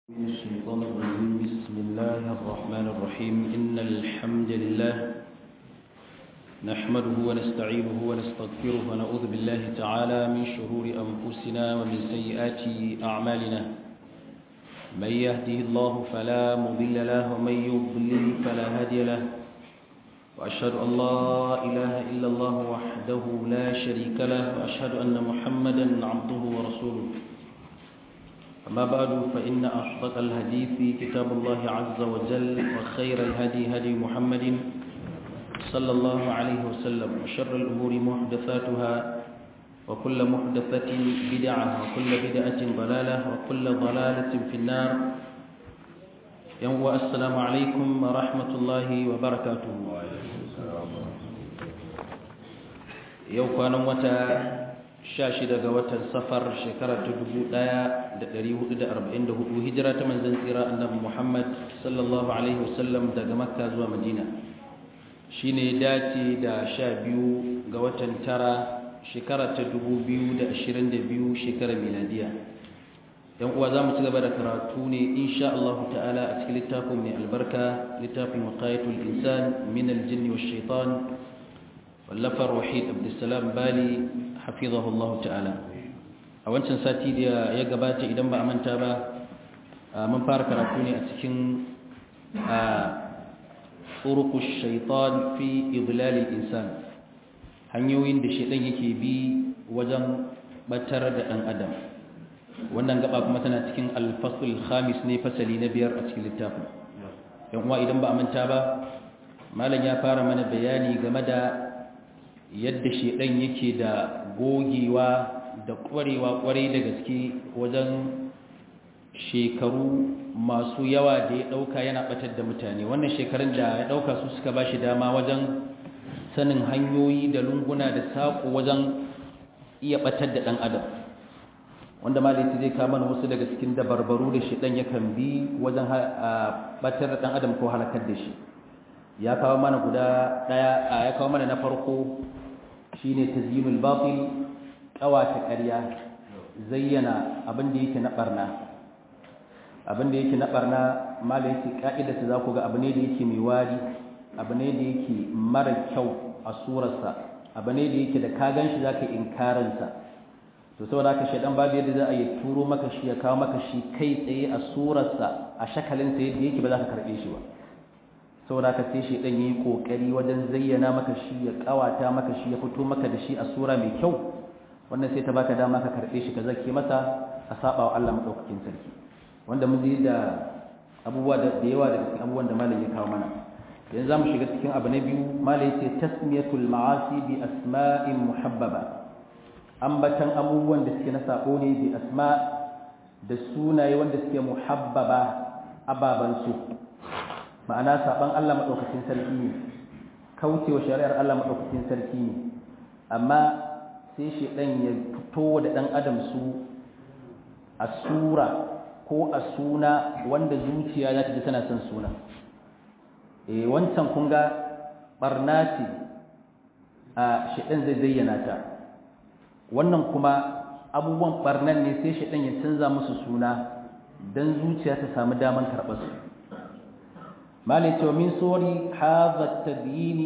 من الشيطان الرجيم بسم الله الرحمن الرحيم إن الحمد لله نحمده ونستعينه ونستغفره ونعوذ بالله تعالى من شرور أنفسنا ومن سيئات أعمالنا من يهده الله فلا مضل له ومن يضلل فلا هادي له وأشهد أن لا إله إلا الله وحده لا شريك له وأشهد أن محمدا عبده ورسوله أما بعد فإن أصدق الحديث كتاب الله عز وجل وخير الهدي هدي محمد صلى الله عليه وسلم وشر الأمور محدثاتها وكل محدثة بدعة وكل بدعة ضلالة وكل ضلالة في النار يوم السلام عليكم ورحمة الله وبركاته يوم كان متى sha shida ga watan safar shekara ta dubu ɗaya da ɗari hudu da arba'in da hudu hijira ta manzan tsira annabi muhammad sallallahu alaihi wasallam daga makka zuwa madina shi ne dace da sha biyu ga watan tara shekara ta dubu biyu da ashirin da biyu shekara miladiya yan uwa za mu ci gaba da karatu ne insha allahu ta'ala a cikin littafin mai albarka littafin waqayatul insan min aljinni wa shaitan wallafar wahid abdulsalam bali hafizahullahu ta'ala a wancan sati da ya gabata idan ba a manta ba mun fara karatu ne a cikin turuku shaitan fi idlalil insan hanyoyin da shaitan yake bi wajen batar da dan adam wannan gaba kuma tana cikin alfasul khamis ne fasali na biyar a cikin littafin yan uwa idan ba a manta ba malam ya fara mana bayani game da yadda shedan yake da gogewa da kwarewa kwarai da gaske wajen shekaru masu yawa da ya dauka yana batar da mutane wannan shekarun da ya dauka su suka bashi dama wajen sanin hanyoyi da lunguna da saƙo wajen iya batar da dan adam wanda malaiti zai kama wasu daga cikin dabarbaru da shedan yakan bi wajen batar da dan adam ko halakar da shi ya kawo mana guda daya ya kawo mana na farko shine tazyinul batil kawata ƙarya zayyana abin da yake na barna abin da yake na barna malai yake ka'ida ta zaku ga abu ne da yake mai wari abu ne da yake mara kyau a surarsa abu ne da yake da ka ganshi zaka inkarin sa to saboda haka shedan babu yadda za a yi turo maka shi ya kawo maka shi kai tsaye a surarsa a shakalin sa yadda yake ba za ka karbe shi ba saboda ka sai shedan yayi kokari wajen zayyana maka shi ya kawata maka shi ya fito maka da shi a sura mai kyau wannan sai ta baka dama ka karbe shi ka zake masa a saba wa Allah madaukakin sarki wanda mun ji da abubuwa da yawa daga cikin abubuwan da malam ya kawo mana yanzu zamu shiga cikin abu na biyu malam yace tasmiyatul ma'asi bi asma'in muhabbaba ambatan abubuwan da suke na sako ne bi asma da sunaye wanda suke muhabbaba ababan su ma'ana saban Allah maɗaukakin sarki ne kaucewa shari'ar Allah maɗaukakin sarki ne amma sai shi ɗan ya fito da ɗan adam su a sura ko a suna wanda zuciya za ta ji tana son suna e wancan kun ga ɓarna ce a shaɗan zai zayyana ta wannan kuma abubuwan ɓarnan ne sai shaɗan ya canza musu suna don zuciya ta samu daman karɓar su مالك ومن صور هذا التبيين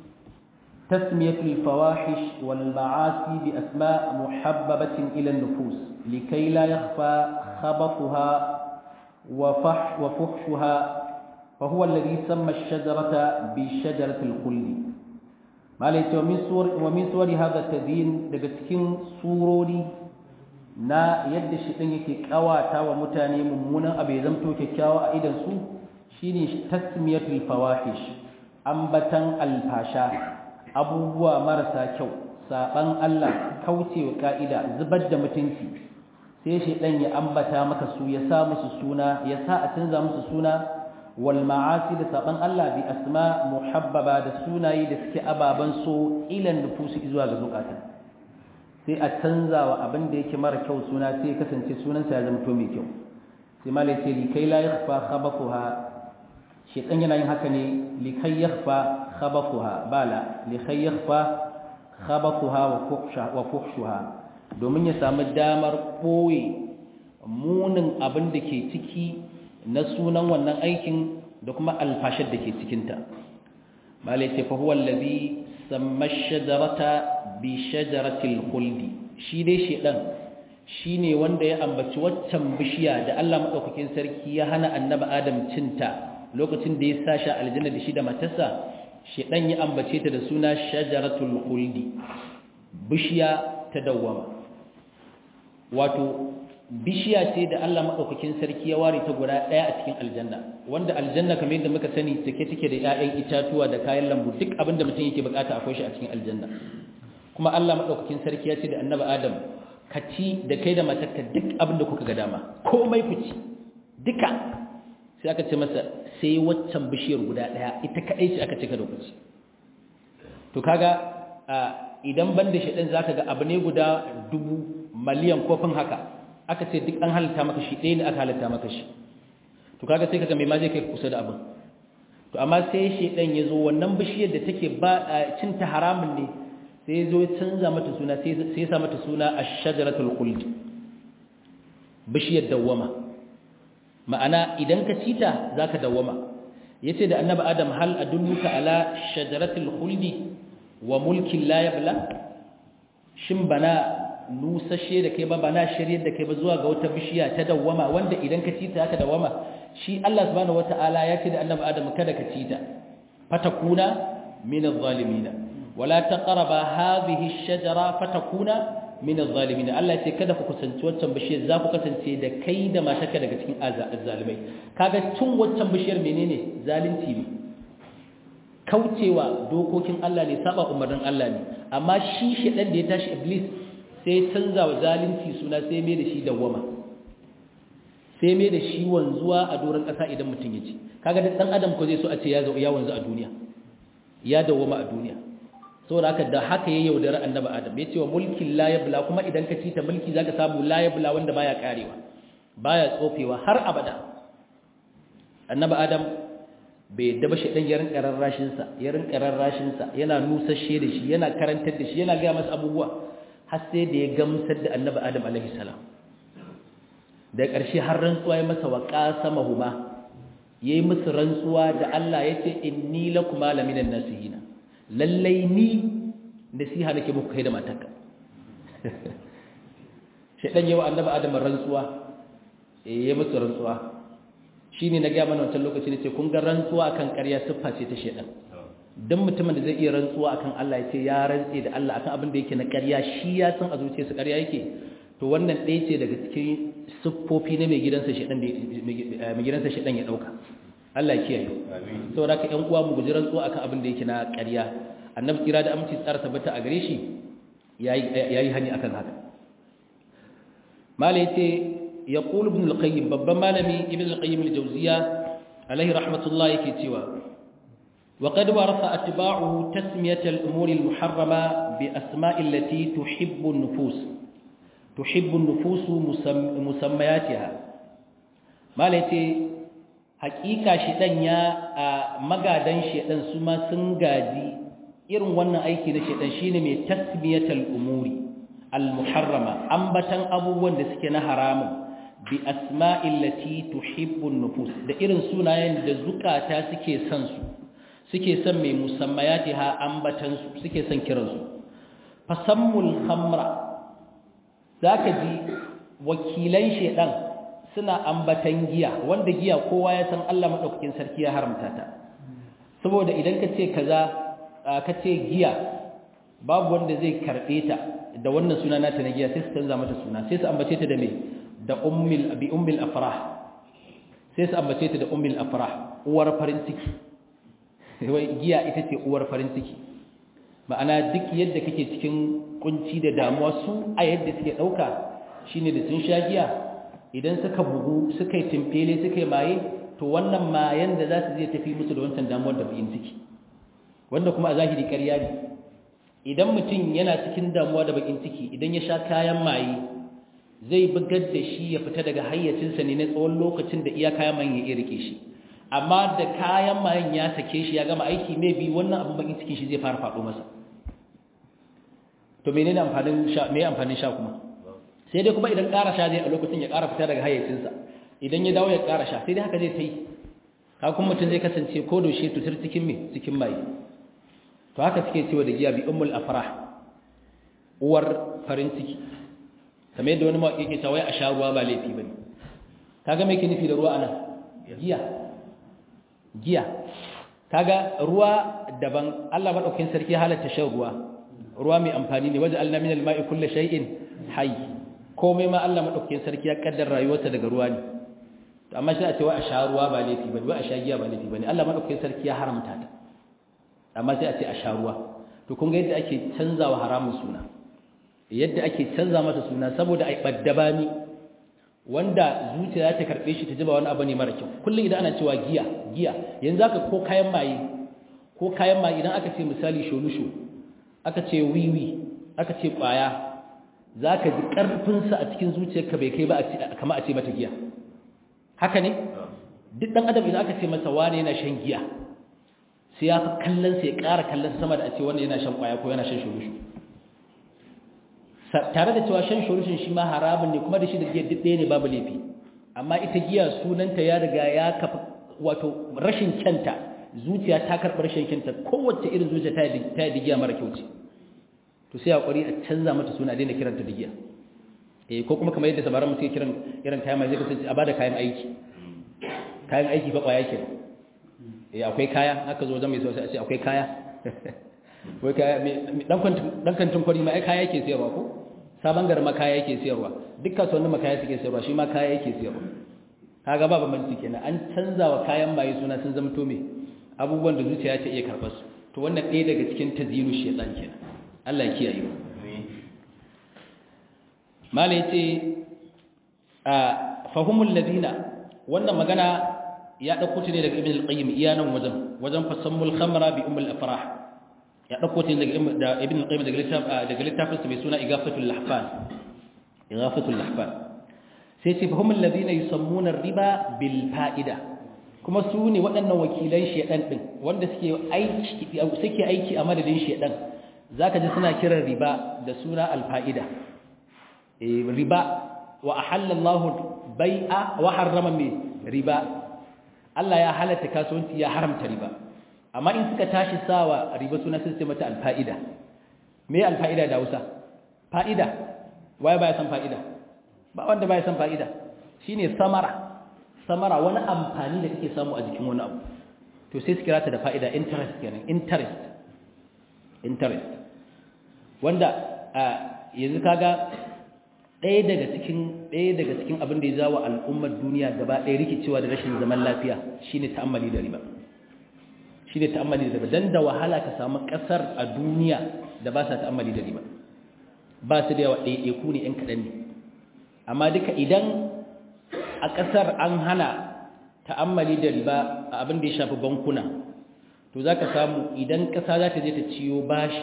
تسمية الفواحش والمعاصي بأسماء محببة إلى النفوس لكي لا يخفى خبطها وفح وفحشها فهو الذي سمى الشجرة بشجرة الخلد مالك ومن صور ومن صور هذا التبيين دقتكين صوروني na yadda shi ɗin yake ƙawata wa mutane mummunan abu ya zamto kyakkyawa a idan su shine tasmiyatul fawahish ambatan alfasha abubuwa marasa kyau saban Allah kaucewa ka'ida zubar da mutunci sai shi dan ya ambata maka su ya sa musu suna ya sa a canza musu suna wal ma'asi da saban Allah bi asma muhabbaba da sunaye da suke ababan so ilan nufusi zuwa ga zukata sai a canza wa abin da yake mara kyau suna sai kasance sunansa ya zama to mai kyau sai malai ce likai la yakhfa khabathuha shaitan yana yin haka ne likai yakhfa khabathuha bala likai yakhfa khabathuha wa fuhsha wa fuhshuha domin ya samu damar boye munin abin da ke ciki na sunan wannan aikin da kuma alfashar da ke cikinta malai ce fahuwa labi samma shajarata bi shajaratil khuldi shi dai shedan shi ne wanda ya ambaci waccan bishiya da Allah maɗaukakin sarki ya hana annaba adam cinta lokacin da ya sa shi aljanna da shi da matarsa shedan ya ambace ta da suna shajaratul khuldi bishiya ta dawwama wato bishiya ce da Allah maɗaukakin sarki ya ware ta guda ɗaya a cikin aljanna wanda aljanna kamar yadda muka sani take take da 'ya'yan itatuwa da kayan lambu duk abin da mutum yake bukata akwai shi a cikin aljanna kuma Allah maɗaukakin sarki ya ce da annabi Adam ka ci da kai da matarka duk abin da kuka ga dama komai ku ci duka sai aka ce masa sai waccan bishiyar guda ɗaya ita kaɗai ce aka ce ka da ku ci to kaga idan ban da shaɗin za ka ga abu ne guda dubu miliyan kofin haka aka ce duk an halitta maka shi ɗaya ne aka halitta maka shi to kaga sai kaga mai ma zai kai kusa da abin to amma sai shedan ya zo wannan bishiyar da take ba cin ta haramun ne sai ya zo ya canza mata suna sai ya sa mata suna ash-shajaratul khuld bishiyar dawwama ma'ana idan ka ci ta zaka dawwama yace da annabi adam hal adulluka ala shajaratul khuldi wa mulkin la yabla shin bana nusashe da kai ba ba na shiryar da kai ba zuwa ga wata bishiya ta dawwama wanda idan ka cita haka dawwama shi Allah subhanahu wataala ya ce da annabi Adam kada ka cita fatakuna min adh-dhalimin wala taqraba hadhihi ash-shajara fatakuna min adh-dhalimin Allah ya ce kada ku kusanci wancan bishiyar za ku kasance da kai da matarka daga cikin azzalimai kaga tun wancan bishiyar menene zalunci ne kaucewa dokokin Allah ne saba umarnin Allah ne amma shi shedan da ya tashi iblis sai canza wa zalunci suna sai mai da shi dawwama sai mai da shi wanzuwa a doron ƙasa idan mutum ya ci kaga da ɗan adam ko zai so a ce ya ya wanzu a duniya ya dawwama a duniya saboda haka da haka ya yaudara annabi adam ya ce wa mulkin la yabla kuma idan ka ci ta mulki zaka samu la yabla wanda baya karewa baya tsofewa har abada annabi adam bai yadda ba shi dan ya rinka rarrashin sa ya rinka rarrashin sa yana nusashe da shi yana karantar da shi yana ga masa abubuwa har sai da ya gamsar da annabi adam alaihi salam da ƙarshe har rantsuwa ya masa wa qasamahuma yayi musu rantsuwa da Allah yace inni lakuma laminan nasihina lallai ni nasiha nake muku kai da matarka shedan yawa annabi adam rantsuwa eh yayi musu rantsuwa shine na ga mana wancan lokaci ne ce kun ga rantsuwa akan ƙarya siffa ce ta shedan dan mutumin da zai iya rantsuwa akan Allah ya ce ya rantse da Allah akan abin da yake na ƙarya shi ya san a zuciyarsa ƙarya yake to wannan ɗaya ce daga cikin siffofi na mai gidansa shedan da mai gidansa shedan ya dauka Allah ya kiyaye amin saboda ka ƴan uwa mu guji rantsuwa akan abin da yake na ƙarya annabi kira da aminci tsara tabbata a gare shi yayi yayi hani akan haka mala yace yaqul ibn al-qayyim babban malami ibn al-qayyim al-jawziya alaihi rahmatullah yake cewa وقد ورث أتباعه تسمية الأمور المحرمة بأسماء التي تحب النفوس تحب النفوس مسم مسمياتها ما لتي حقيقة شيطان يا مغادن شيطان سما سنغادي irin wannan aiki na shaitan shine mai tasmiyatal umuri al-muharrama ambatan abubuwan da suke na haramun bi asma'il lati tuhibbu nufus da irin sunayen da zukata suke son su suke son mai musammayati ha ambatansu suke son kiransu fasammul khamra zaka ji wakilan shedan suna ambatan giya wanda giya kowa ya san Allah madaukakin sarki ya haramta ta saboda idan ka ce kaza ka ce giya babu wanda zai karbe ta da wannan suna nata na giya sai su canza mata suna sai su ambace ta da me da ummil bi ummil afrah sai su ambace ta da ummil afrah uwar farin ciki wai giya ita ce uwar farin ciki ma'ana duk yadda kake cikin kunci da damuwa su a yadda suke ɗauka shine da sun sha giya idan suka bugu suka yi timfele suka yi maye to wannan mayan da za su zai tafi musu da wancan damuwar da bayin ciki wanda kuma a zahiri ƙarya ne idan mutum yana cikin damuwa da bakin ciki idan ya sha kayan maye zai bugar da shi ya fita daga hayyacinsa ne na tsawon lokacin da iya kayan maye ya iya rike shi amma da kayan mayan ya sake shi ya gama aiki mai bi wannan abin bakin cikin shi zai fara faɗo masa to menene amfanin sha me amfanin sha kuma sai dai kuma idan ƙara sha zai a lokacin ya ƙara fita daga hayyacinsa idan ya dawo ya ƙara sha sai dai haka zai ta yi kakun mutum zai kasance ko da shi tutar cikin mai cikin mai to haka suke cewa da giya bi ummul afrah uwar farin ciki kamar yadda wani mawaƙi ke cewa a sha ruwa ba laifi bane kaga me yake nufi da ruwa anan giya giya kaga ruwa daban Allah madaukakin sarki halatta shan ruwa ruwa mai amfani ne waje alna min al-ma'i kullu shay'in hayy komai ma Allah madaukakin sarki ya kaddara rayuwarsa daga ruwa ne to amma sai a ce wa a sha ruwa ba laifi bane wa a sha giya ba laifi bane Allah madaukakin sarki ya haramta ta amma sai a ce a sha ruwa to kun ga yadda ake canzawa haramun suna yadda ake canza masa suna saboda ai baddabani wanda zuciya ta karbe shi ta ji ba wani abu ne mara kyau kullum idan ana cewa giya giya yanzu aka ko kayan maye ko kayan maye idan aka ce misali sholusho aka ce wiwi aka ce kwaya zaka ji karfin sa a cikin zuciyarka bai kai ba kamar a ce mata giya haka ne duk dan adam idan aka ce masa wani yana shan giya sai ya fi kallon sa ya ƙara kallon sama da a ce wanda yana shan kwaya ko yana shan sholusho tare da cewa shan shurushin shi ma haramun ne kuma da shi da giya duk ɗaya ne babu laifi amma ita giya sunanta ya riga ya kafa wato rashin kyanta zuciya ta karɓi rashin kyanta kowace irin zuciya ta yi giya mara kyau ce to sai hakuri a canza mata suna daina kiranta da giya eh ko kuma kamar yadda sabaran mutum kiran irin kayan mai zai kasance a bada kayan aiki kayan aiki fa kwaya ke eh akwai kaya haka zo wajen mai sosai a ce akwai kaya wai kaya dan kantin kwari ma ai kaya yake sayarwa ko sabon garma kaya yake sayarwa duk kasuwannin ma kaya suke sayarwa shi ma kaya yake sayarwa kaga ba bambanci kenan an canza wa kayan maye suna sun zama to me abubuwan da zuciya ta iya karɓar su to wannan ɗaya daga cikin taziru shaytan kenan Allah ya kiyaye mu mala yace a fahumul ladina wannan magana ya dauko ta ne daga ibn al-qayyim iyanan wajen wajen fasammul khamra bi ummul afrah ya ɗauko ta daga ibn al-qayyim daga littafin sa mai suna igafatul lahfan igafatul lahfan sai ce fahimul ladina yusammuna riba bil fa'ida kuma su ne waɗannan wakilan shedan din wanda suke aiki suke aiki a madadin shedan zaka ji suna kiran riba da suna al fa'ida eh riba wa ahalla Allah bai'a wa harrama riba Allah ya halatta kasuwanci ya haramta riba amma in suka tashi sawa riba suna sun ce mata alfa'ida me alfa'ida da Hausa fa'ida waye baya san fa'ida ba wanda baya san fa'ida shine samara samara wani amfani da kake samu a jikin wani abu to sai su kira ta da fa'ida interest kenan interest interest wanda yanzu kaga ɗaya daga cikin ɗaya daga cikin abin da ya zawo al'ummar duniya gaba ɗaya rikicewa da rashin zaman lafiya shine ta'ammali da riba shi ne ta'ammali da riba don da wahala ka samu ƙasar a duniya da ba sa ta'ammali da riba ba su da yawa ɗaiɗaiku ne ‘yan kaɗan ne amma duka idan a ƙasar an hana ta'ammali da riba a abin da ya shafi bankuna to za ka samu idan ƙasa za ta je ta ciyo bashi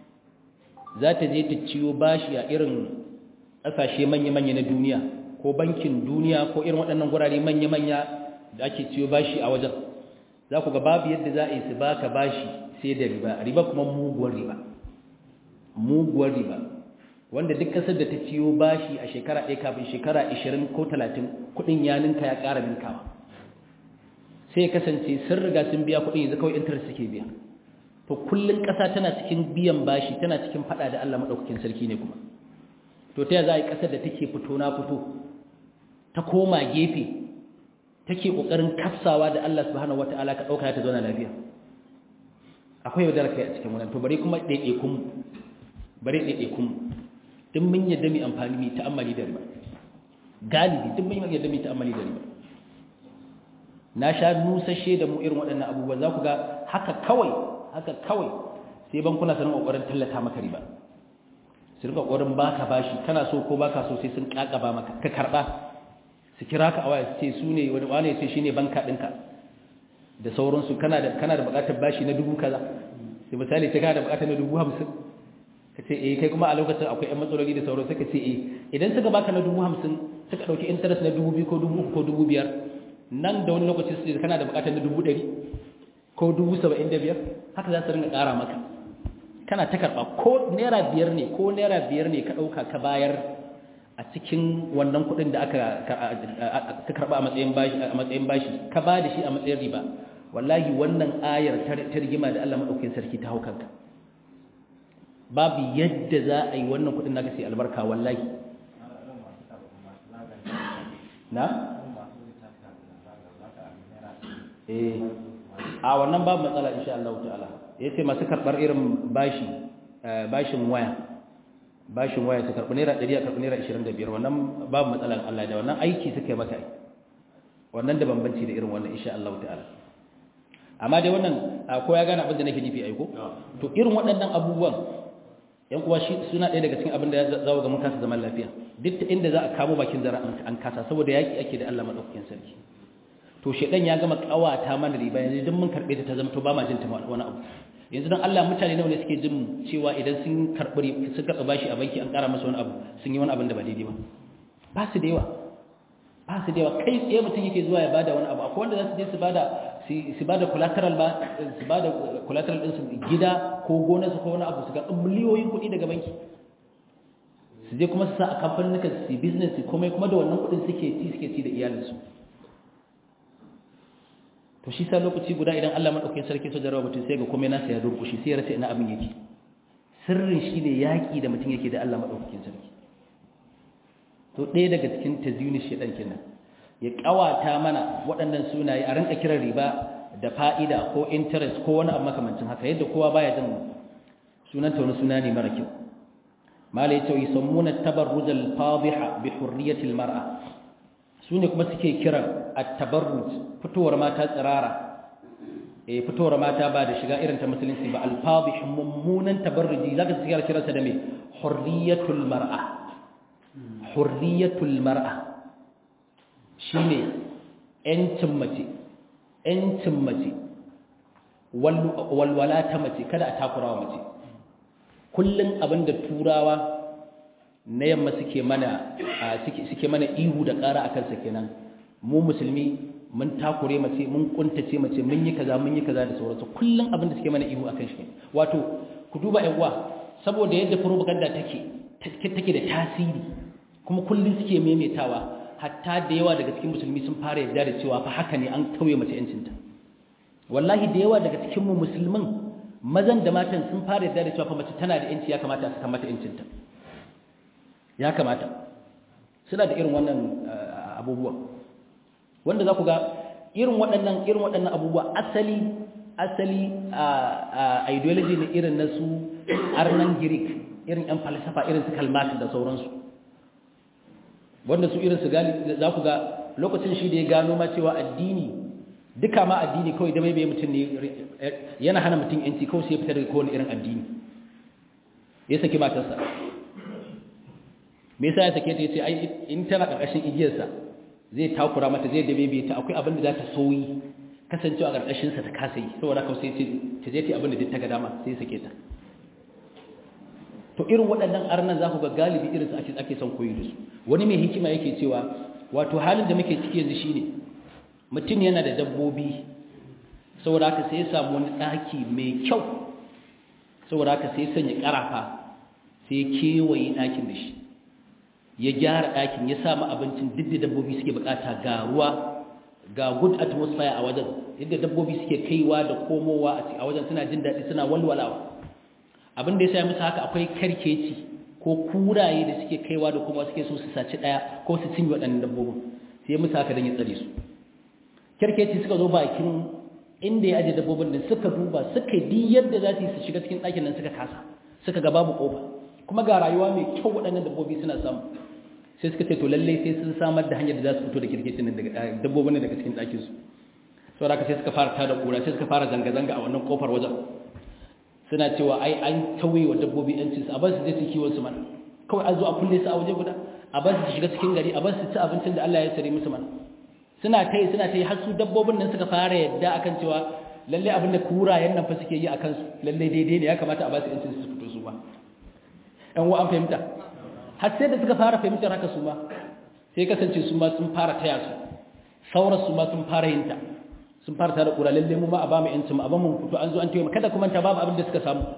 za ta je ta ciyo bashi a irin ƙasashe manya-manya na duniya ko bankin duniya ko irin waɗannan gurare manya-manya da ake ciyo bashi a wajen za ku ga babu yadda za a yi su baka bashi sai da riba riba kuma muguwar riba muguwar riba wanda duk kasar da ta ciyo bashi a shekara ɗaya kafin shekara 20 ko 30 kuɗin ya ninka ya ƙara ninkawa sai kasance sun riga sun biya kuɗin yanzu kawai interest suke biya to kullun ƙasa tana cikin biyan bashi tana cikin faɗa da Allah maɗaukakin sarki ne kuma to ta za a yi ƙasar da take fito na fito ta koma gefe take kokarin kafsawa da Allah subhanahu wataala ka dauka ta zauna lafiya akwai yaudar kai a cikin wannan to bare kuma daidaikun bare daidaikun din mun yadda mu amfani mu ta'ammali da riba galibi din mun yadda mu ta'ammali da riba na sha nusashe da mu irin waɗannan abubuwa za ku ga haka kawai haka kawai sai bankuna su rinka kokarin tallata maka riba su rinka kokarin baka bashi kana so ko baka so sai sun kakaba maka ka karba su kira ka a waya su ce su ne wani wane ce shi ne banka ɗinka da sauransu kana da kana da buƙatar bashi na dubu kaza sai misali sai kana da buƙatar na dubu hamsin ka ce eh kai kuma a lokacin akwai ƴan matsaloli da sauran suka ce eh idan suka baka na dubu hamsin suka ɗauki interest na dubu biyu ko dubu uku ko dubu biyar nan da wani lokaci su kana da buƙatar na dubu ɗari ko dubu saba'in da biyar haka za su ringa ƙara maka kana ta karɓa ko naira biyar ne ko naira biyar ne ka ɗauka ka bayar a cikin wannan kuɗin da aka ka karba a matsayin bashi a matsayin bashi ka ba da shi a matsayin riba wallahi wannan ayar ta rigima da Allah madaukakin sarki ta haukanka babu yadda za a yi wannan kuɗin naka sai albarka wallahi na eh a wannan babu matsala insha Allah ta'ala yace masu karbar irin bashi bashin waya bashin waya su karbi naira 100 a karbi naira 25 wannan babu matsalan Allah da wannan aiki suka yi maka wannan da bambanci da irin wannan insha Allah ta'ala amma dai wannan ko ya gane abin da nake nufi aiko to irin waɗannan abubuwan yan uwa shi suna ɗaya daga cikin abin da ya zawo ga mun kasa zaman lafiya duk ta inda za a kamo bakin zara an kasa saboda yaki ake da Allah madaukakin sarki to shedan ya gama kawata mana riba yanzu duk mun karbe ta ta zama to ba ma jin ta wani abu yanzu dan Allah mutane nawa ne suke jin cewa idan sun karbi sun karba bashi a banki an kara masa wani abu sun yi wani abin da ba daidai ba ba su da yawa ba su da yawa kai tsaye mutum yake zuwa ya bada wani abu akwai wanda za su je su bada su bada collateral ba su bada collateral din su gida ko gona su ko wani abu su ga miliyoyin kuɗi daga banki su je kuma su sa a kamfanin su business komai kuma da wannan kuɗin suke ci suke ci da iyalinsu to shi sa lokaci guda idan Allah madaukakin sarki so jarawa mutum sai ga komai nasa ya durkushi sai ya rasa ina abin yake sirrin shine yaki da mutum yake da Allah madaukakin sarki to ɗaya daga cikin tazyuni shedan kenan ya kawata mana waɗannan sunaye a ranka kiran riba da fa'ida ko interest ko wani abu makamancin haka yadda kowa baya jin sunanta wani suna ne mara kyau mala yace yusammuna tabarruj al-fadhiha bi hurriyati al-mar'a sune kuma suke kiran at-tabarruj fitowar mata tsirara eh fitowar mata ba da shiga irin ta musulunci ba al-fadhih mummunan tabarruji zaka tsira kiransa da me hurriyatul mar'a hurriyatul mar'a shine yancin mace yancin mace walwala ta mace kada a takurawa mace kullum abinda turawa na yamma suke mana suke mana ihu da ƙara a kansa kenan mu musulmi mun takure mace mun kuntace mace mun yi kaza mun yi kaza da sauransu kullum abinda suke mana ihu akan shi wato ku duba yan uwa saboda yadda propaganda take take da tasiri kuma kullum suke maimaitawa hatta da yawa daga cikin musulmi sun fara yarda da cewa fa haka ne an tauye mace yancinta wallahi da yawa daga cikin mu musulmin mazan da matan sun fara yarda da cewa fa mace tana da yanci ya kamata a saka mata yancinta ya kamata suna da irin wannan abubuwa wanda za ku ga irin waɗannan irin waɗannan abubuwa asali asali a ideology ne irin na su arnan greek irin yan falsafa irin su kalmat da sauransu wanda su irin su gali za ku ga lokacin shi da ya gano ma cewa addini duka ma addini kawai da bai bai mutum ne yana hana mutum yanci kawai sai ya fitar da kowane irin addini ya saki matarsa me yasa ya sake ta yace ai in tana karkashin igiyarsa zai takura mata zai da bai ta akwai abin da za ta soyi kasancewa a karkashin sa ta kasa yi saboda kawai sai ce ta je ta abin da ta ga dama sai ya sake ta to irin waɗannan arnan za ku ga galibi irin su ake ake son koyi da su wani mai hikima yake cewa wato halin da muke ciki yanzu shine mutum yana da dabbobi saboda haka sai ya samu wani ɗaki mai kyau saboda haka sai ya sanya ƙarafa sai ya kewaye ɗakin da shi ya gyara ɗakin ya samu abincin duk da dabbobi suke bukata ga ruwa ga good atmosphere a wajen yadda dabbobi suke kaiwa da komowa a wajen suna jin daɗi suna walwalawa abin da ya sa musu haka akwai karkeci ko kuraye da suke kaiwa da kuma suke so su saci ɗaya ko su cinye waɗannan dabbobin sai musu haka don ya tsare su karkeci suka zo bakin inda ya aje dabbobin da suka duba suka yi yadda za su yi su shiga cikin ɗakin nan suka kasa suka ga babu ƙofa kuma ga rayuwa mai kyau waɗannan dabbobi suna samu sai suka ce to lallai sai sun samar da hanyar da za su fito da kirkecin nan daga dabbobin daga cikin ɗakin su saboda haka sai suka fara tada ƙura sai suka fara zanga-zanga a wannan ƙofar wajen suna cewa ai an tauye wa dabbobi yancin su a bar su je su kiwon su mana kawai an zo a kulle su a waje guda a bar su shiga cikin gari a bar su ci abincin da Allah ya sare musu mana suna ta yi suna ta yi har su dabbobin nan suka fara yadda akan cewa lalle abin da kurayen nan fa suke yi akan su lalle daidai ne ya kamata a ba su yancin su fito su ba ɗan wa an fahimta har sai da suka fara fahimtar haka su ma sai kasance su ma sun fara taya su sauran su ma sun fara yin ta sun fara tare kura lalle mu ma a ba mu yancin mu a ba mu fito an zo an tayi kada kuma ta babu abin da suka samu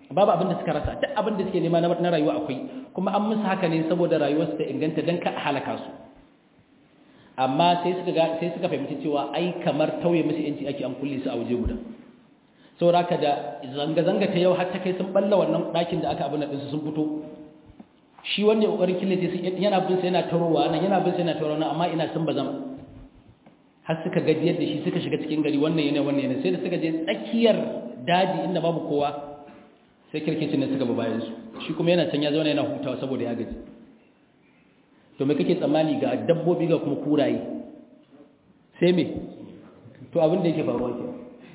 babu abin da suka rasa duk abin da suke nema na rayuwa akwai kuma an musu haka ne saboda rayuwarsu ta inganta don ka halaka su amma sai suka ga sai suka fahimci cewa ai kamar tauye musu yanci ake an kulle su a waje guda saboda haka da zanga zanga ta yau har ta kai sun balla wannan ɗakin da aka abin da sun fito shi wanda ya kokarin killace su yana bin sa yana tarowa nan yana bin sa yana tarowa nan amma ina sun bazama har suka gajiyar da shi suka shiga cikin gari wannan yana wannan yana sai da suka je tsakiyar daji inda babu kowa sai kirkicin ne suka bi bayan su shi kuma yana can ya zauna yana hutawa saboda ya gaji to me kake tsammani ga dabbobi ga kuma kuraye sai me to abin da yake faruwa ke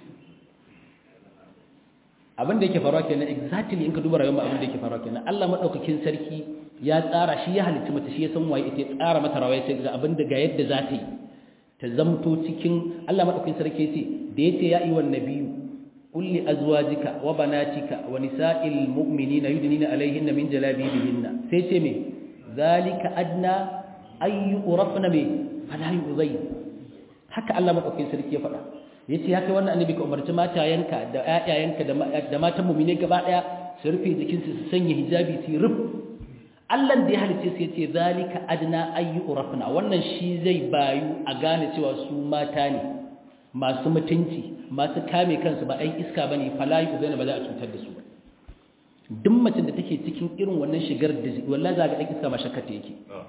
abin da yake faruwa kenan exactly in ka duba rayuwar abin da yake faruwa kenan Allah madaukakin sarki ya tsara shi ya halicci mata shi ya san waye ita ya tsara mata rawaye sai ga abin da ga yadda za ta yi ta zamto cikin Allah madaukakin sarki yace da yace ya ayyuhan nabiyyu qul li azwajika wa banatika wa nisa'il mu'minina yudnina alayhinna min jalabibihinna sai ce me zalika adna ay urafna me fala yuzayn haka Allah madaukakin sarki ya faɗa yace ya kai wannan annabi ka umarci matayenka da ƴaƴayenka da matan mu'mine gaba daya su rufe jikinsu su sanya hijabi su ruf Allah da ya halice su yace zalika adna ay urafna wannan shi zai bayu a gane cewa su mata ne masu mutunci masu kame kansu ba ai iska bane fala yuzayn ba za a cutar da su ba duk macin da take cikin irin wannan shigar da wallahi za ga dan iska ma shakkata yake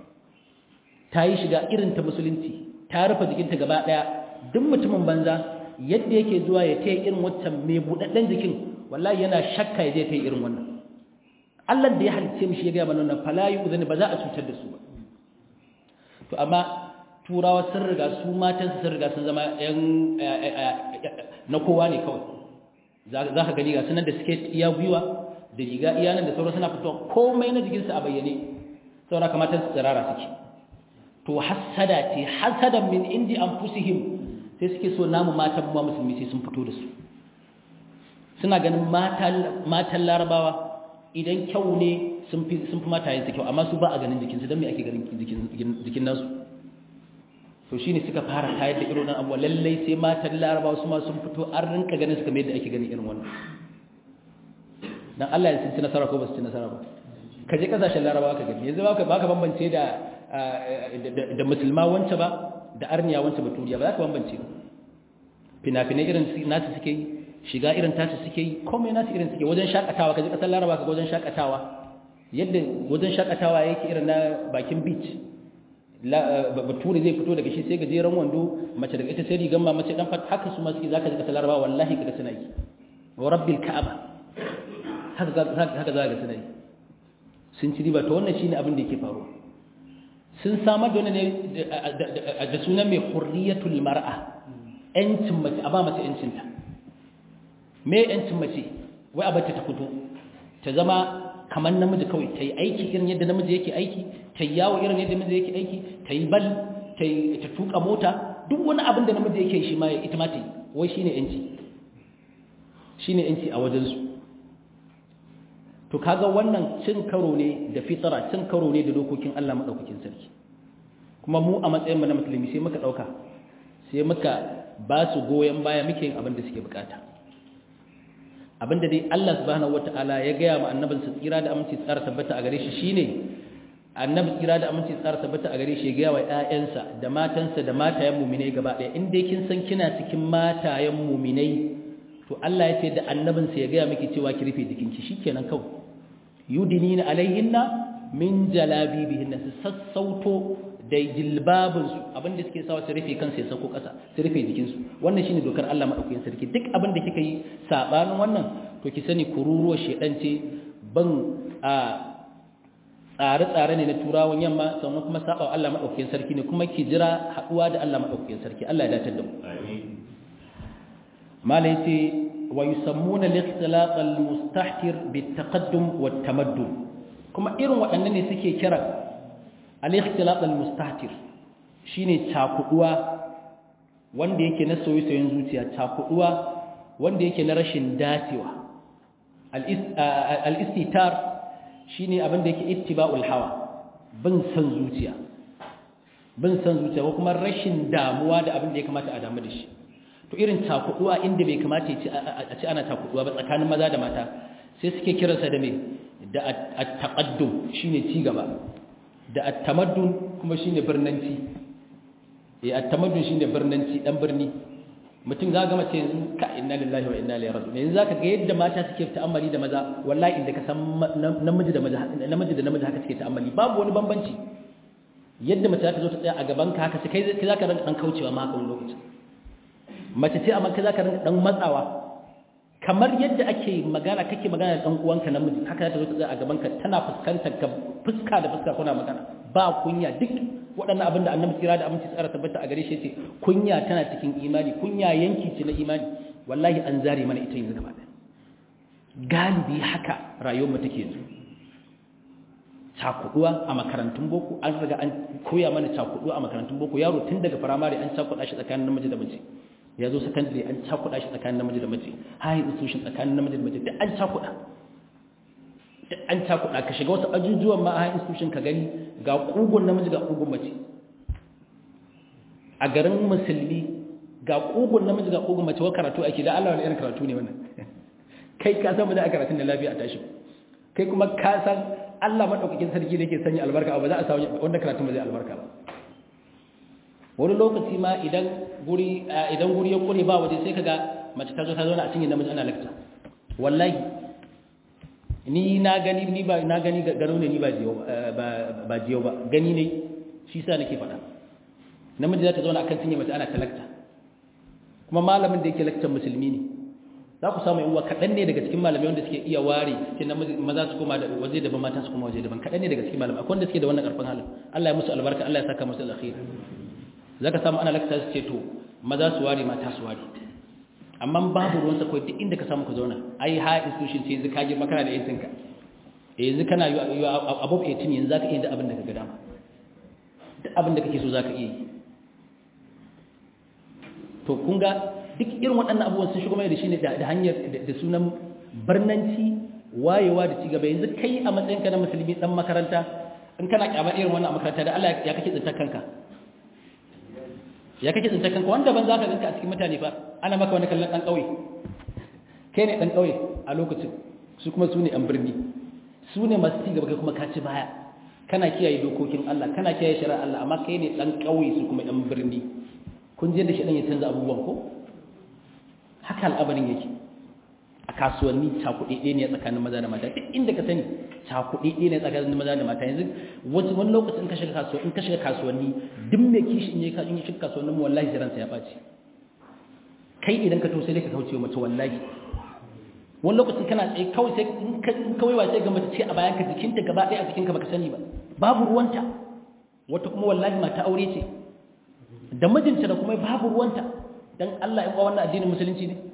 ta yi shiga irin ta musulunci ta rufe jikinta gaba daya duk mutumin banza yadda yake zuwa ya taya irin wancan mai budadden jikin wallahi yana shakka ya je ta irin wannan Allah da ya halice mishi ya ga mana wannan fala yuzani ba za a cutar da su ba to amma turawa sun riga su matan sun riga sun zama yan na kowa ne kawai za ka gani ga sunan da suke iya gwiwa da riga iyanan da sauran suna fitowa komai na jikinsu a bayyane saura kamata su tsirara suke to hasada ce hasadan min indi anfusihim sai suke so namu matan mu musulmi sai sun fito da su suna ganin matan larabawa idan kyau ne sun fi sun fi matayen su kyau amma su ba a ganin jikinsu don me ake ganin jikin nasu to shine suka fara tayar da irin wannan abuwa lallai sai matan larabawa su ma sun fito an rinka ganin su kamar yadda ake ganin irin wannan dan Allah ya ci nasara ko ba su ci nasara ba ka je kasashen larabawa ka gani yanzu baka baka bambance da da musulma wance ba da arniya wance baturiya ba za ka bambance ba fina-finai irin nasu suke yi shiga irin tasu suke yi komai nasu irin suke wajen shakatawa ka je kasar laraba ka ga wajen shakatawa yadda wajen shakatawa yake irin na bakin beach bature zai fito daga shi sai gajeren wando mace daga ita sai rigan ma mace dan haka su ma suke zaka ji kasar laraba wallahi kaga suna yi wa rabbil ka'aba haka za ga suna yi sun ci riba ta wannan shi ne abin da yake faru sun samar da wani ne da sunan mai hurriyatul mar'a ‘yancin mace a ba mace ‘yancinta me ‘yancin mace wai a bata ta fito ta zama kamar namiji kawai ta yi aiki irin yadda namiji yake aiki ta yi yawo irin yadda namiji yake aiki ta yi bal ta tuka mota duk wani abin da namiji yake shi ma ita ma ta yi wai shi ne ‘yanci shi ne ‘yanci a wajensu to kaga wannan cin karo ne da fitara cin karo ne da dokokin Allah madaukakin sarki kuma mu a matsayin mu na musulmi sai muka dauka sai muka ba su goyen baya muke yin abin da suke bukata abinda dai Allah subhanahu wataala ya gaya ma annabin sa tsira da aminci tsara tabbata a gare shi shine annabi tsira da aminci tsara tabbata a gare shi ya gaya wa ƴaƴansa da matansa da matayen mu'minai gaba ɗaya in dai kin san kina cikin matayen mu'minai to Allah ya ce da annabinsa ya gaya miki cewa ki rufe jikinki shikenan kawai yudinina alaihinna min jalabibihinna su sassauto da jilbabin su abinda suke sawa su rufe kansu ya sauko ƙasa su rufe jikinsu wannan shine dokar Allah madaukakin sarki duk abin da kika yi sabanin wannan to ki sani kururuwar shedan ce ban a tsare-tsare ne na turawan yamma sannan kuma saba Allah madaukakin sarki ne kuma ki jira haduwa da Allah madaukakin sarki Allah ya dace da mu amin mala yace wa yusammuna al-ikhtilaq al-mustahtir bit-taqaddum wat-tamaddun kuma irin waɗannan ne suke kira al-ikhtilaq al-mustahtir shine cakuduwa wanda yake na soyayyen zuciya cakuduwa wanda yake na rashin dacewa al-istitar shine abin da yake ittiba'ul hawa bin san zuciya bin san zuciya ko kuma rashin damuwa da abin da ya kamata a damu da shi to irin takuduwa inda bai kamata a ce ana takuduwa ba tsakanin maza da mata sai suke kiransa da me da at-taqaddum shine ci gaba da at-tamaddun kuma shine birnanci eh at-tamaddun shine birnanci dan birni mutum za ga mace yanzu ka inna lillahi wa inna ilaihi raji'un yanzu zaka ga yadda mata suke ta'ammali da maza wallahi inda ka san namiji da maza namiji da namiji haka suke ta'ammali babu wani bambanci yadda mace ta zo ta tsaya a gaban ka haka sai kai zaka rinka dan kaucewa ma haka wani lokaci mace ce amma kai zaka rinka dan matsawa kamar yadda ake magana kake magana da dan uwanka namiji haka ta zo ta tsaya a gaban ka tana fuskantar ka fuska da fuska kuna magana ba kunya duk waɗannan abin da annabi tsira da aminci tsara tabbata a gare shi ce kunya tana cikin imani kunya yanki ce na imani wallahi an zare mana ita yanzu gaba ɗaya galibi haka rayuwar mu take yanzu cakuduwa a makarantun boko an riga an koya mana cakuduwa a makarantun boko yaro tun daga firamare an cakuda shi tsakanin namiji da mace ya zo secondary an cakuda shi tsakanin namiji da mace high institution tsakanin namiji da mace duk an cakuda duk an cakuda ka shiga wasu ajujuwan ma a high institution ka gani ga kugun namiji ga kugun mace a garin musulmi ga kugun namiji ga kugun mace wa karatu ake da Allah wani irin karatu ne wannan kai ka san ba za a karatun da lafiya a tashi kai kuma ka san Allah madaukakin sarki da yake sanya albarka ba za a samu wanda karatun ba zai albarka ba wani lokaci ma idan guri idan guri ya kure ba waje sai kaga mace ta zo ta zauna a cikin namiji ana lakta wallahi ni na gani ni ba na gani gano ne ni ba jiyo ba ba jiyo ba gani ne shi sa nake faɗa namiji za ta zauna akan cinye mace ana talakta kuma malamin da yake lakcin musulmi ne za ku samu yawa kaɗan ne daga cikin malamai wanda suke iya ware cikin maza su koma da waje daban mata su koma waje daban kaɗan ne daga cikin malamai akwai wanda suke da wannan ƙarfin halin Allah ya musu albarka Allah ya saka musu alkhairi za ka samu ana lakta su ce to maza su ware mata su ware amma babu ruwansa kawai duk inda ka samu ka zauna ai ha institution ce yanzu ka girma kana da yancin ka yanzu kana yi above 18 yanzu za ka iya da abin da ka ga dama duk abin da kake so za ka iya yi to kun ga duk irin waɗannan abubuwan sun shigo mai da shi ne da hanyar da sunan barnanci wayewa da cigaba yanzu kai a matsayinka na musulmi dan makaranta in kana kyamar irin wannan makaranta da Allah ya kake tsintar kanka ya kake tsintar kanka wanda ban za ka ganka a cikin mutane fa ana maka wani kallon ɗan ƙauye kai ne ɗan ƙauye a lokacin su kuma su ne ɗan birni su ne masu cigaba kai kuma ka ci baya kana kiyaye dokokin Allah kana kiyaye shari'ar Allah amma kai ne ɗan ƙauye su kuma ɗan birni kun je da shi ɗan ya canza abubuwan ko haka al'abarin yake a kasuwanni cakuɗe ne tsakanin maza da mata duk inda ka sani cakuɗe ne tsakanin maza da mata yanzu wasu wani lokacin in ka shiga kasuwa in ka shiga kasuwanni duk mai kishi in ya in ya shiga kasuwannin mu wallahi jiransa ya ɓaci kai idan ka to sai ka kauce mace wallahi wani lokacin kana tsaye kawai sai in ka kawai wa sai ga mace ce a bayan ka jikinta gaba ɗaya a jikinka baka sani ba babu ruwanta wata kuma wallahi mata aure ce da mijinta da kuma babu ruwanta dan Allah ya wannan addinin musulunci ne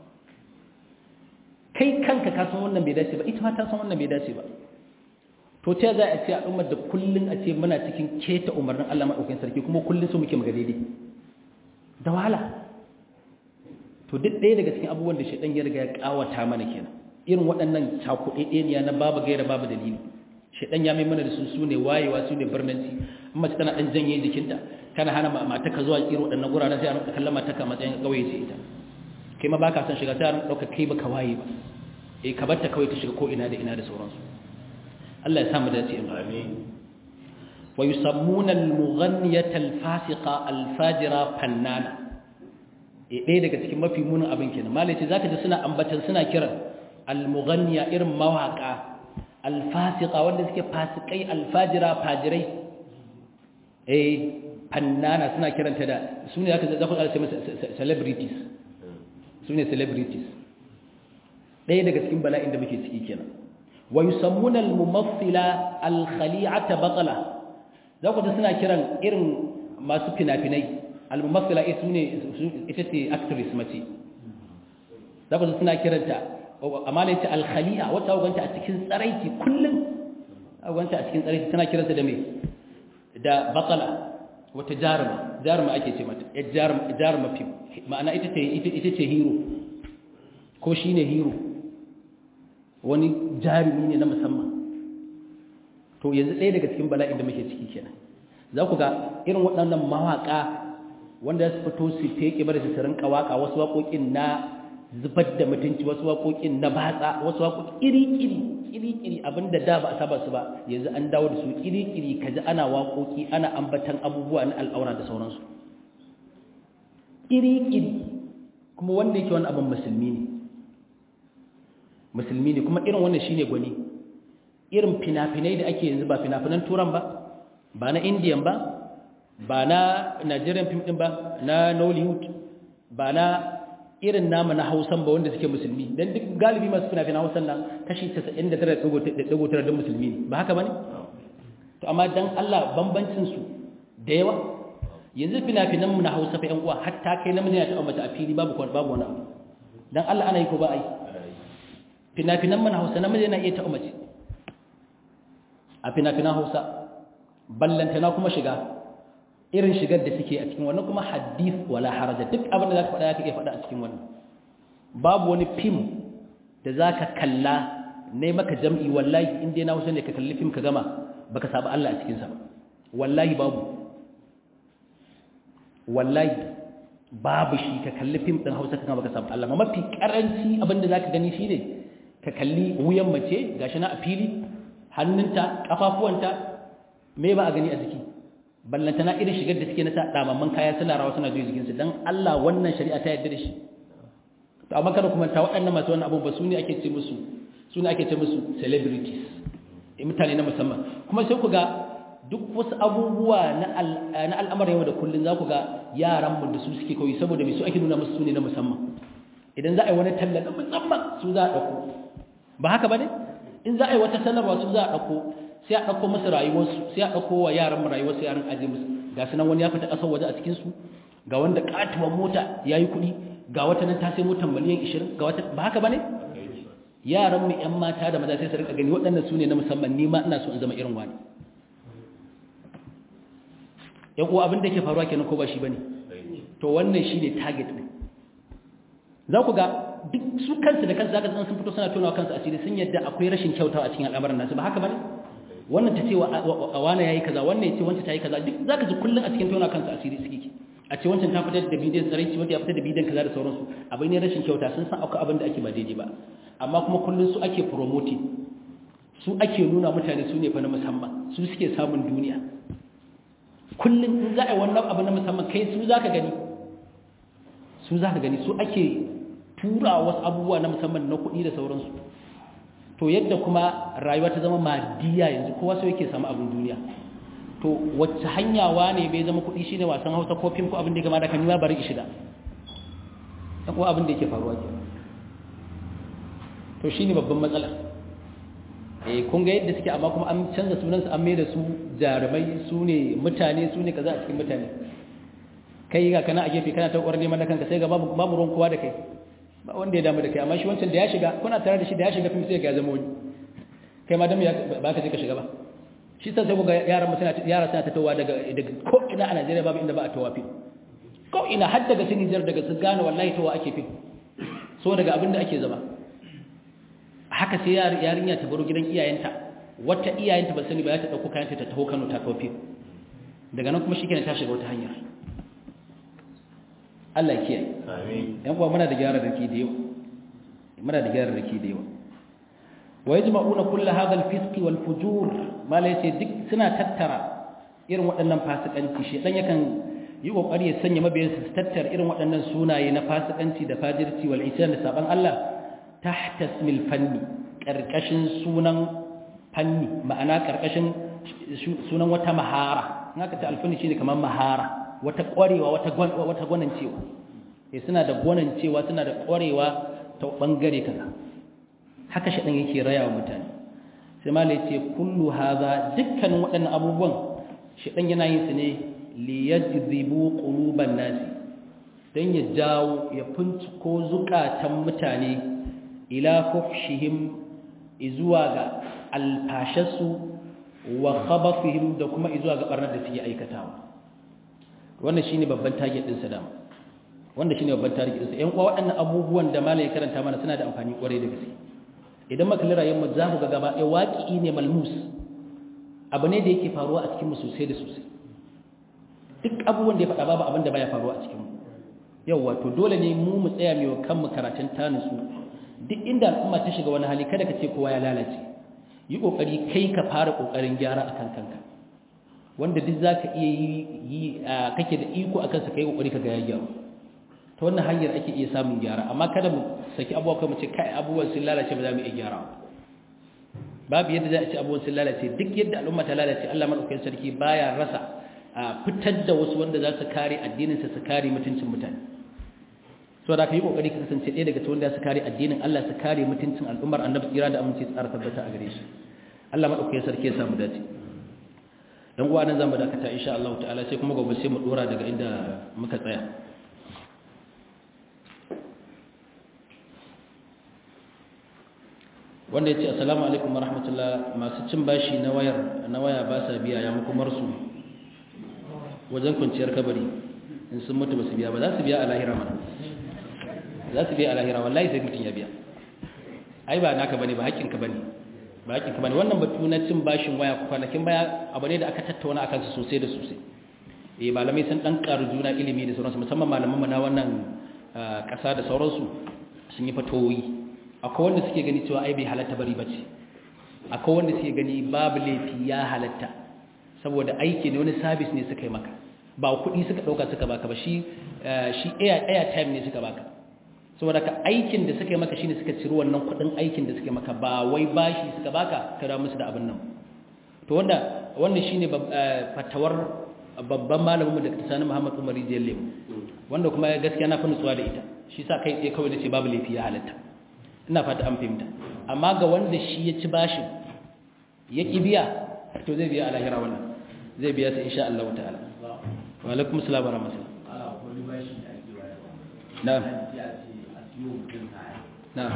kai kanka ka san wannan bai dace ba ita ma ta san wannan bai dace ba to ta za a ce al'ummar da kullun a ce muna cikin keta umarnin Allah madaukakin sarki kuma kullun su muke maga daidai da wahala to duk ɗaya daga cikin abubuwan da shaidan ya riga ya kawata mana kenan irin waɗannan cakuɗeɗeniya na babu gaira babu dalili shaidan ya mai mana da su su ne wayewa su ne birnanci in mace tana ɗan janye jikinta kana hana mata ka zuwa irin waɗannan guraren sai a rinka kallon mata ka matsayin ƙauye ce ita kai ma baka son shiga sai a rinka ɗauka kai baka waye ba eh ka barta kawai ta shiga ko ina da ina da sauransu Allah ya sa mu dace amin wa yusammuna al-mughanniyata al-fasiqa al-fajira fannana eh ɗaya daga cikin mafi munin abin kenan malai ce zaka ji suna ambatan suna kiran al-mughanniya irin mawaka al-fasiqa wanda suke fasikai al-fajira fajirai eh fannana suna kiranta da su ne aka zafi ƙarshe masa celebrities su ne celebrities ɗaya daga cikin bala'in da muke ciki kenan wa yusammuna al-mumathila al-khali'ata batala za ku ji suna kiran irin masu fina-finai al-mumathila ita ne ita ce actress mace za ku ji suna kiranta amma ne ta al-khali'a wata ganta a cikin tsaraiti kullum ganta a cikin tsaraiti tana kiranta da me da batala wata jaruma jaruma ake ce mata ya jaruma fim ma'ana ita ce hero ko shi ne hero wani jarumi ne na musamman to yanzu ɗaya daga cikin bala'in da muke ciki kenan za ku ga irin waɗannan mawaƙa wanda su fito su feke bar su rinka waƙa wasu waƙoƙin na zubar da mutunci wasu waƙoƙin na batsa wasu waƙoƙi iri-iri iri-iri abinda da ba a saba su ba yanzu an dawo da su iri-iri kaji ana waƙoƙi ana ambatan abubuwa na al'aura da sauransu iri-iri kuma wanda yake wani abin musulmi ne musulmi ne kuma irin wannan shine gwani irin fina-finai da ake yanzu ba fina-finan turan ba ba na indiyan ba ba na nigerian film din ba na nollywood ba na irin nama na hausan ba wanda suke musulmi don duk galibi masu fina-finan hausan nan kashi 99.9 don musulmi ne ba haka ba ne? to amma don allah bambancinsu da yawa yanzu fina-finan mu na hausa fa yan uwa hatta kai namiji ya taɓa mace a fili babu babu wani abu don allah ana yi ko ba a yi fina-finan mu na hausa namiji yana iya taɓa mace a fina-finan hausa ballantana kuma shiga irin shigar da suke a cikin wannan kuma hadith wala haraja duk abin da zaka faɗa zaka iya faɗa a cikin wannan babu wani fim da zaka kalla ne maka jam'i wallahi in dai na Hausa ne ka kalli fim ka gama baka saba Allah a cikin sa wallahi babu wallahi babu shi ka kalli fim din Hausa ka gama baka saba Allah ma mafi karanci abin da zaka gani shine ka kalli wuyan mace gashi na a fili hannunta kafafuwanta me ba a gani a jiki ballantana irin shigar da suke na ta damamman kaya suna rawa suna juyi jikinsu don Allah wannan shari'a ta yadda da shi to amma kada kuma ta waɗannan masu wannan abubuwa su ne ake ce musu su ne ake ce musu celebrities mutane na musamman kuma sai ku ga duk wasu abubuwa na al'amarin yau da kullum za ku ga yaran mu da su suke kawai saboda mai su ake nuna musu su ne na musamman idan za a yi wani talla na musamman su za a ɗauko ba haka ba ne in za a yi wata sanarwa su za a ɗauko sai a ɗauko musu rayuwarsu sai a ɗauko wa yaran rayuwarsu yaran aje musu ga su nan wani ya fita ƙasar waje a cikinsu ga wanda ƙatuwar mota ya yi kuɗi ga wata nan ta sai motar miliyan ishirin ga wata ba haka ba ne yaran mu ƴan mata da maza sai su rika gani waɗannan su ne na musamman ni ma ina so in zama irin wani ƴan uwa abin da ke faruwa kenan ko ba shi bane to wannan shine target ɗin za ku ga duk su kansu da kansu zaka san sun fito suna tonawa kansu asiri sun yadda akwai rashin kyautawa a cikin al'amarin nasu ba haka bane wannan ta ce wa wane yayi kaza wannan ya ce wancan ta yi kaza duk zaka ji kullun a cikin tona kansu asiri suke a ce wancan ta fitar da bidiyon tsaraici wanda ya fitar da bidiyon kaza da sauransu abin ne rashin kyauta sun san akwai abin da ake ba daidai ba amma kuma kullun su ake promoting su ake nuna mutane su ne fa na musamman su suke samun duniya kullun in za a yi wannan abu na musamman kai su zaka gani su zaka gani su ake tura wasu abubuwa na musamman na kuɗi da sauransu to yadda kuma rayuwa ta zama madiya yanzu kowa sai yake samu abin duniya to wacce hanya wane bai zama kuɗi shine wasan Hausa ko fim ko abin da gama da kan yi bari ki shiga dan ko abin da yake faruwa ke to shine babban matsala eh kun ga yadda suke amma kuma an canza sunan su an mai da su jarumai su ne mutane su ne kaza a cikin mutane kai ga kana a gefe kana ta ƙwarar neman da kanka sai ga babu babu ruwan kowa da kai ba wanda ya damu da kai amma shi wancan da ya shiga kuna tare da shi da ya shiga fim sai ya zama wani kai ma dan ba ka je ka shiga ba shi sai ku ga yaran mu suna yara suna tattawa daga daga ko ina a Najeriya babu inda ba a tawa fim ko ina har daga sun Niger daga su gane wallahi tawa ake fim so daga abinda ake zama haka sai yarinya ta baro gidan iyayenta wata iyayenta ba sani ba ya ta dauko kayanta ta taho Kano ta kawo fim daga nan kuma shikenan ta shiga wata hanya Allah ya kiyaye amin yan uwa muna da gyara da ke da yawa muna da gyara da ke da yawa wa yajma'una kull hadha al-fisq wal fujur mala yace duk suna tattara irin waɗannan fasikanci shi dan yakan yi kokari ya sanya mabiyansa su tattara irin waɗannan sunaye na fasikanci da fajirci wal isyan da saban Allah tahta ismil fanni karkashin sunan fanni ma'ana karkashin sunan wata mahara in aka ce alfanni shine kamar mahara wata ƙwarewa wata wata gwanancewa eh suna da gwanancewa suna da ƙwarewa ta bangare kaza haka shaɗan yake raya wa mutane sai ma ce kullu haza dukkanin waɗannan abubuwan shaɗan yana yin su ne liyajzibu quluban nasi dan ya jawo ya ko zukatan mutane ila fuhshihim izuwa ga alfashasu wa khabafihim da kuma izuwa ga barnar da suke aikatawa wannan shine babban target din sa dama wanda shine babban target din sa ƴan uwa waɗannan abubuwan da malai karanta mana suna da amfani kwarai da gaske idan muka kalli rayuwar za mu ga gaba ɗaya waƙi ne malmus abu ne da yake faruwa a cikinmu sosai da sosai duk abubuwan da ya faɗa babu abin da baya faruwa a cikinmu yau wato dole ne mu mu tsaya mai kanmu karatun tanusu duk inda al'umma ta shiga wani hali kada ka ce kowa ya lalace yi kokari kai ka fara kokarin gyara akan kanka wanda duk zaka iya yi kake da iko akan sa kai kokari ka ga ya gyaru ta wannan hanyar ake iya samun gyara amma kada mu saki abubuwa kai mu ce kai abubuwan sun lalace ba za mu iya gyara babu yadda za a ce abubuwan sun lalace duk yadda al'umma ta lalace Allah madaukakin sarki baya rasa a fitar da wasu wanda za su kare addinin sa su kare mutuncin mutane so da ka yi kokari ka kasance ɗaya daga cikin wanda su kare addinin Allah su kare mutuncin al'ummar annabi tsira da aminci tsara tabbata a gare shi Allah madaukakin sarki ya samu dace dan uwa nan zamu dakata insha Allah ta'ala sai kuma gobe sai mu dora daga inda muka tsaya wanda ya ce assalamu alaikum warahmatullah masu cin bashi na wayar na waya ba sa biya ya makomar su wajen kwanciyar kabari in sun mutu ba su biya ba za su biya a lahira mana za su biya a lahira wallahi sai mutum ya biya ai ba naka bane ba haƙƙinka bane ba haƙƙinka bane wannan batu na cin bashin waya kwanakin baya abu ne da aka tattauna akan su sosai da sosai eh malamai sun dan karu juna ilimi da sauransu musamman malaman mu na wannan ƙasa da sauransu sun yi fatoyi akwai wanda suke gani cewa ai bai halatta bari bace akwai wanda suke gani babu laifi ya halatta saboda aiki ne wani service ne suka yi maka ba kuɗi suka ɗauka suka baka ba shi shi air air time ne suka baka saboda ka aikin da suka yi maka shine suka ciro wannan kuɗin aikin da suka yi maka ba wai bashi suka baka ka da musu da abin nan to wanda wannan shine fatawar babban malamin mu da Sani Muhammad Umar Rijiyar Lemu wanda kuma gaskiya na fi nutsuwa da ita shi sa kai tsaye kawai nace babu laifi ya halatta ina fata an fahimta amma ga wanda shi ya ci bashin ya ki biya to zai biya a lahira wannan zai biya sai insha Allah ta'ala wa alaikum assalam wa rahmatullah na'am na'am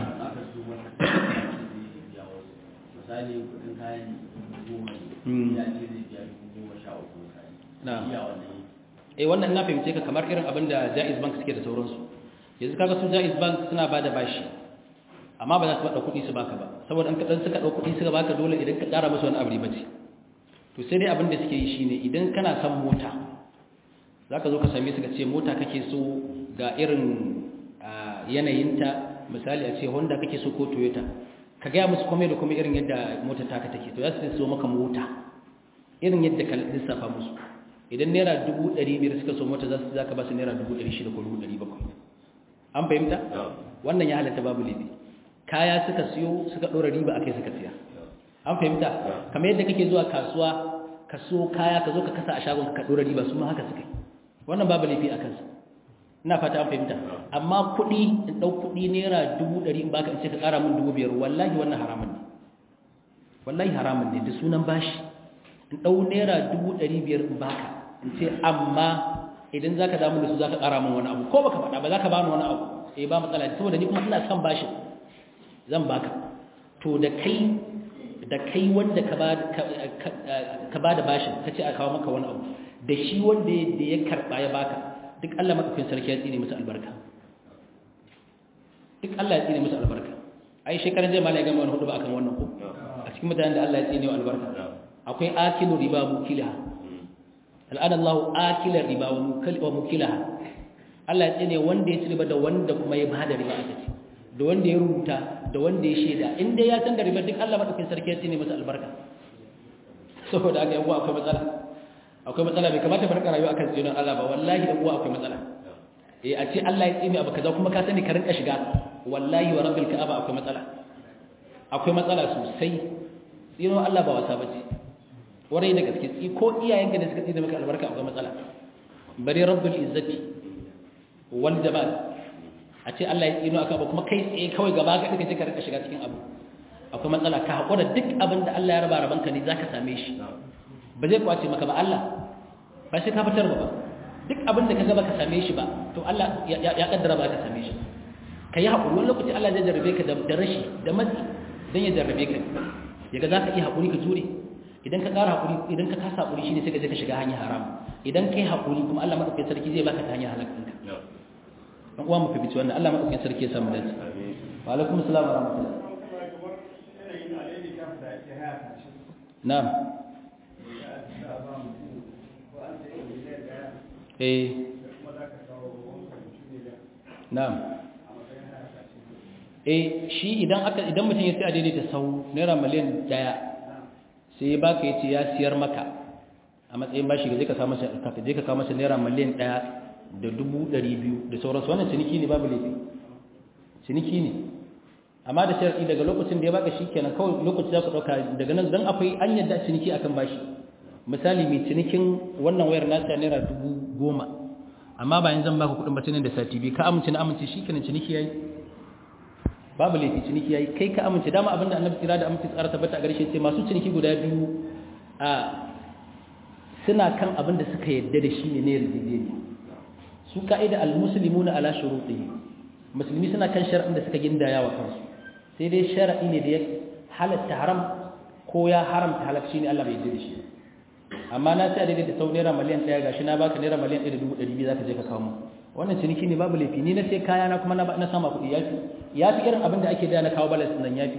misali kudin kayan goma ne ya ce zai biya dubu goma sha uku na'am iya wannan eh wannan na fahimce ka kamar irin abin da Jaiz Bank suke da sauransu yanzu kaga su Jaiz Bank suna bada bashi amma ba za su bada kuɗi su baka ba saboda an kadan suka dauki kuɗi suka baka dole idan ka ƙara musu wani abu ba ce to sai dai abin da suke yi shine idan kana son mota zaka zo ka same su ka ce mota kake so ga irin yanayinta misali a ce Honda kake so ko Toyota ka gaya musu komai da komai irin yadda motar taka take to za su so maka mota irin yadda ka lissafa musu idan naira dubu ɗari biyar suka so mota za su zaka ba su naira dubu ɗari shida ko dubu ɗari bakwai an fahimta wannan ya halatta babu laifi kaya suka siyo suka ɗora riba a kai suka siya an fahimta kamar yadda kake zuwa kasuwa ka so kaya ka zo ka kasa a shagon ka ɗora riba su ma haka suka yi wannan babu laifi a kansa ina fata an fahimta amma kuɗi in ɗau kuɗi naira dubu ɗari in baka in ce ka ƙara min dubu biyar wallahi wannan haramun ne wallahi haramun ne da sunan bashi in ɗau naira dubu ɗari biyar in baka in ce amma idan za ka damu da su za ka ƙara min wani abu ko baka faɗa ba za ka bani wani abu eh ba matsala saboda ni kuma ina son bashin zan baka to da kai da kai wanda ka ba da bashin ka ce a kawo maka wani abu da shi wanda ya karɓa ya baka duk Allah maɗaukin sarki ya tsine musu albarka duk Allah ya tsine musu albarka ai shekaran jai mala ya gama wani hudu ba akan wannan ko a cikin mutanen da Allah ya tsine wa albarka akwai akilu riba mukilaha al'ana Allah akila riba wa mukilaha Allah ya tsine wanda ya ci riba da wanda kuma ya bada riba aka ce da wanda ya rubuta da wanda ya shaida in dai ya san da riba duk Allah maɗaukin sarki ya tsine musu albarka saboda haka yawa akwai matsala akwai matsala bai kamata farka rayuwa akan tsinin Allah ba wallahi da uwa akwai matsala eh a ce Allah ya tsine abu kaza kuma ka sani ka rinka shiga wallahi wa rabbil ka'aba akwai matsala akwai matsala sosai tsino Allah ba wasa bace warai da gaske tsi ko iyayenka da suka tsine maka albarka akwai matsala bari rabbul izzati wal jamal a ce Allah ya tsino aka ba kuma kai tsaye kawai gaba ga kake ka rinka shiga cikin abu akwai matsala ka hakura duk abin da Allah ya raba rabanka ne zaka same shi ba zai kwace maka ba Allah ba sai ka fitar ba duk abin da ka gaba ka same shi ba to Allah ya kaddara ba ka same shi ka yi haƙuri wani lokaci Allah zai jarrabe ka da rashi da matsi don ya jarrabe ka yaga za ka iya haƙuri ka jure idan ka ƙara haƙuri idan ka kasa haƙuri shine sai ka je ka shiga hanyar haram idan ka yi haƙuri kuma Allah maɗaukakin sarki zai baka ta hanyar halakka dan uwa mu fifici wannan Allah maɗaukakin sarki ya samu dace wa alaikum assalam wa rahmatullah na'am eh na'am eh shi idan aka idan mutum ya sai a daidaita sau naira miliyan daya sai ya baka yace ya siyar maka a matsayin bashi ga je ka samu ka je ka kawo masa naira miliyan daya da dubu ɗari biyu da sauransu wannan ciniki ne babu laifi ciniki ne amma da shar'i daga lokacin da ya baka shi kenan kawai lokacin za ku ɗauka daga nan dan akwai an yadda ciniki akan bashi misali mai cinikin wannan wayar nasa naira dubu goma amma bayan zan baka kuɗin batinin da sati biyu ka amince na amince shi kenan ciniki yayi babu laifi ciniki yayi kai ka amince dama abinda annabi tsira da amince tsara tabbata a gare shi ce masu ciniki guda biyu a suna kan abin da suka yadda da shi ne ne yarjejeniya su ka'ida al-muslimuna ala shurutihi musulmi suna kan shar'in da suka gindaya wa kansu sai dai shar'i ne da ya halatta haram ko ya haramta halal shine Allah bai yarda da shi amma na sai daidai da sau naira miliyan 1 gashi na baka naira miliyan 1.200 zaka je ka kawo mu wannan ciniki ne babu laifi ni na sai kaya na kuma na sama kuɗi yafi yafi irin abin da ake da na kawo balas nan yafi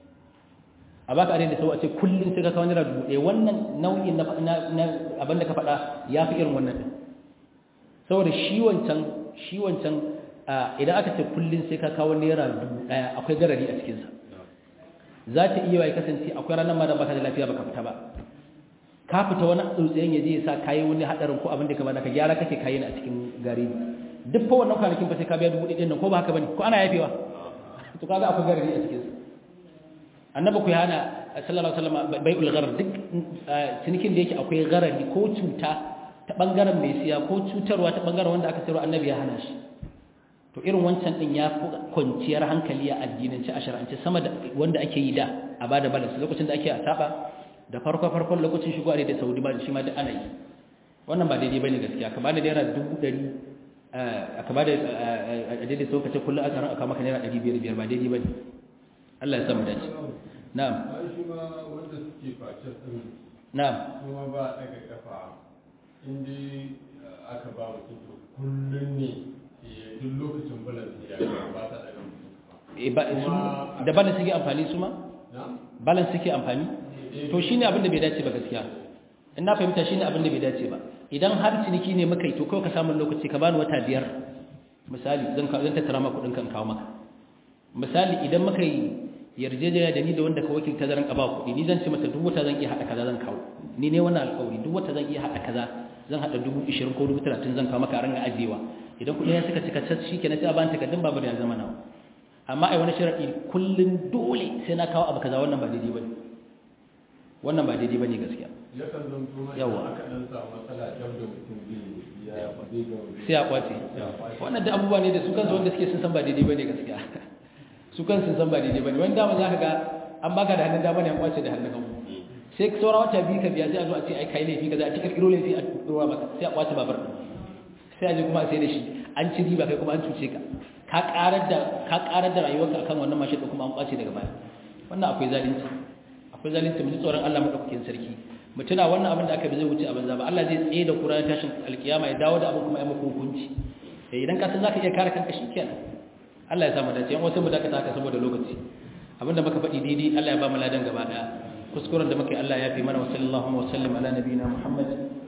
a baka da sau a ce kullun sai ka kawo naira 1000 wannan nau'in na abin da ka faɗa yafi irin wannan din saboda shi wancan shi wancan idan aka ce kullun sai ka kawo naira 1000 akwai garari a cikin sa za ta iya wai kasance akwai ranar ma da baka da lafiya baka fita ba ka fita wani tsuntsayen ya je ya sa kayi wani hadarin ko abin da ka bada ka gyara kake kayi a cikin gari duk fa wannan kwanakin fa sai ka biya dubu ɗaya nan ko ba haka bane ko ana yafewa to kaga akwai garari a cikin sa annabi ku hana sallallahu alaihi wasallam bai'ul gharar duk cinikin da yake akwai garari ko cuta ta bangaren mai siya ko cutarwa ta bangaren wanda aka sayarwa annabi ya hana shi to irin wancan din ya fi kwanciyar hankali a addinance a shar'ance sama da wanda ake yi da a bada balance lokacin da ake a saba da farko farkon lokacin shigo a da Saudi ba shi ma da ana yi wannan ba daidai bane gaskiya ka bada naira dubu ɗari aka bada a daidai sau kace kullum aka aka maka naira ɗari biyar biyar ba daidai bane Allah ya samu dace na'am shi ma wanda suke face din na'am kuma ba daga kafa inda aka ba mutum to kullum ne ya duk lokacin balance ya ba ta daga mutum Eh, ba su da balance suke amfani su ma na balance suke amfani to shine abin da bai dace ba gaskiya in na fahimta shine abin da bai dace ba idan har ciniki ne muka yi to kawai ka samu lokaci ka bani wata biyar misali zan ka zan tattara maka kudin kan kawo maka misali idan muka yi yarjejeniya da ni da wanda ka wakilta zan ka ba kuɗi ni zan ce masa duk wata zan iya haɗa kaza zan kawo ni ne wannan alƙawari duk wata zan iya haɗa kaza zan haɗa dubu ishirin ko dubu talatin zan kawo maka a ranga ajiyewa idan kuɗi ya suka cika cas shi kenan sai a bani takardun babur ya zama nawa amma ai wani sharaɗi kullum dole sai na kawo abu kaza wannan ba daidai bane wannan ba daidai bane gaskiya yakan zanto mai Yawa. aka dan samu matsala jam da mutum zai ya zai ga sai a kwace wannan da abubuwa ne da su kansu wanda suke sun san ba daidai bane gaskiya su kansu sun san ba daidai bane wani dama za ka ga an baka da hannun dama ne an kwace da hannun hagu sai saura wata biyu ka biya sai a zo a ce ai kai laifi kaza a cikin kiro laifi a dora maka sai a kwace babar sai a je kuma a sai da shi an ci riba kai kuma an cuce ka ka karar da ka karar da rayuwarka akan wannan mashin da kuma an kwace daga baya wannan akwai zalunci akwai zalunci mu ji tsoron Allah madaukakin sarki mu tuna wannan abin da aka bi zai wuce a banza ba Allah zai tsaye da kura tashin alkiyama ya dawo da abin kuma ya maka hukunci eh idan ka san zaka iya kare kanka shikenan Allah ya samu dace yan wasu mu dakata haka saboda lokaci abinda muka faɗi daidai Allah ya ba mu ladan gaba daya kuskuren da muka yi Allah ya fi mana wa sallallahu wa sallam ala nabiyina Muhammad